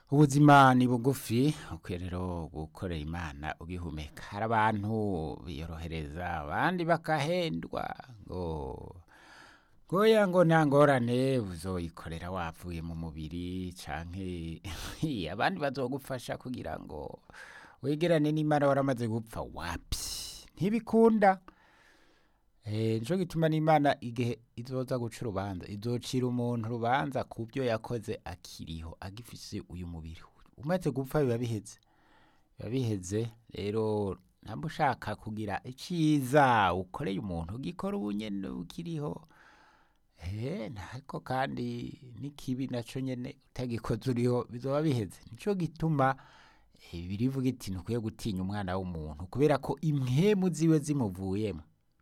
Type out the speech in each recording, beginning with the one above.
ubuzima ni bugufi ukwiye rero gukorera imana ugihumeka hari abantu biyorohereza abandi bakahendwa ngo goya ngo nta ngorane uzoyikorera wavuye mu mubiri canke abandi bazogufasha kugira ngo wegerane n'imana waramaze gupfa wapi ntibikunda Eh, nico gituma n'imana igihe izoza guca urubanza izocira umuntu urubanza ku byo yakoze akiriho agifise uyu mubiri umaze gupfa biba biheze biba biheze rero ntabwo ushaka kugira iciza ukoreye umuntu ugikora ubunyene ukiriho eh ariko kandi n'ikibi naco nyene utagikoze uriho bizoba biheze nico gituma eh, birivuga iti ntukwiye gutinya umwana w'umuntu kubera ko impwemu ziwe zimuvuyemo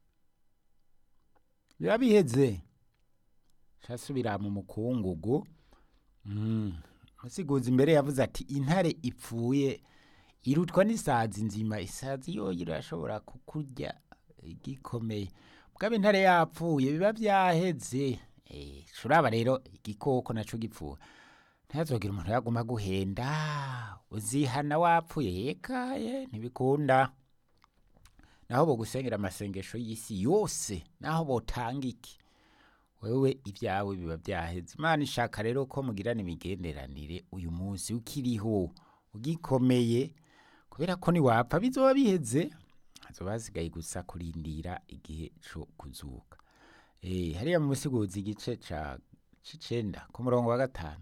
biba biheze casubira mu mukungugu mm. musiguzi imbere yavuze ati intare ipfuye irutwa n'isazi nzima isazi yoyo irashobora kukurya igikomeye mugabo intare yapfuye biba vyaheze eh curaba rero igikoko naco gipfuye ntazogira umuntu yaguma guhenda uzihana wapfuye yekaye ntibikunda naho bogusengera amasengesho y'isi yose naho botanga iki wewe ibyawe biba byaheze imana ishaka rero ko mugirana imigenderanire uyu munsi ukiriho ugikomeye kubera ko niwapfa bizoba biheze hazoba hasigaye gusa kurindira igihe co kuzuka eh hariya mu musiguzi igice ca c'icenda ku murongo wa gatanu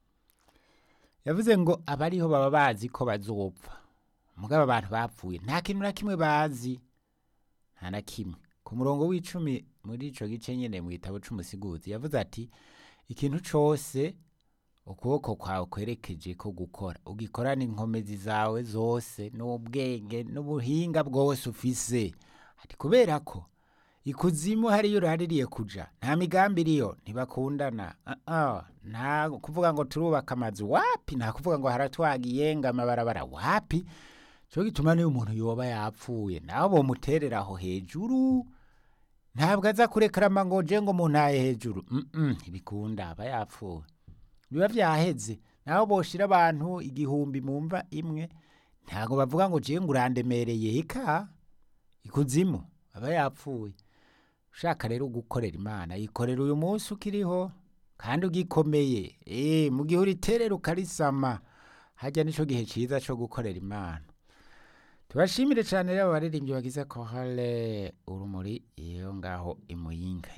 yavuze ngo abariho baba bazi ko bazopfa mugabo abantu bapfuye nta kintu na kimwe bazi nta na kimwe ku murongo w'icumi muri ico gice nyene mu gitabo c'umusiguzi yavuze ati ikintu cose ukuboko kwawe kwerekeje ko gukora ugikorana inkomezi zawe zose n'ubwenge n'ubuhinga bwose ufise ati kubera ko ikuzimu hariyo uraririye kuja nta migambi iriyo ntibakundana uh -uh. nta kuvuga ngo turubaka amazu wapi nta kuvuga ngo haratwagiye ngo amabarabara wapi cyo gituma niyo umuntu yoba yapfuye naho bomuterera aho hejuru ntabwo aza kurekarama ngo je ngo muntaye hejuru mm -mm, ntibikunda aba yapfuye biba vyaheze naho boshira abantu igihumbi mu mva imwe ntabwo bavuga ngo je ngo urandemereye eka ikuzimu aba yapfuye ushaka rero gukorera imana yikorera uyu munsi ukiriho kandi ugikomeye eh mu gihe uriterera ukarisama hajya nico gihe ciza co gukorera imana tubashimire cyane rero abaririmbyi bagize kohale urumuri iyo ngaho imuyinga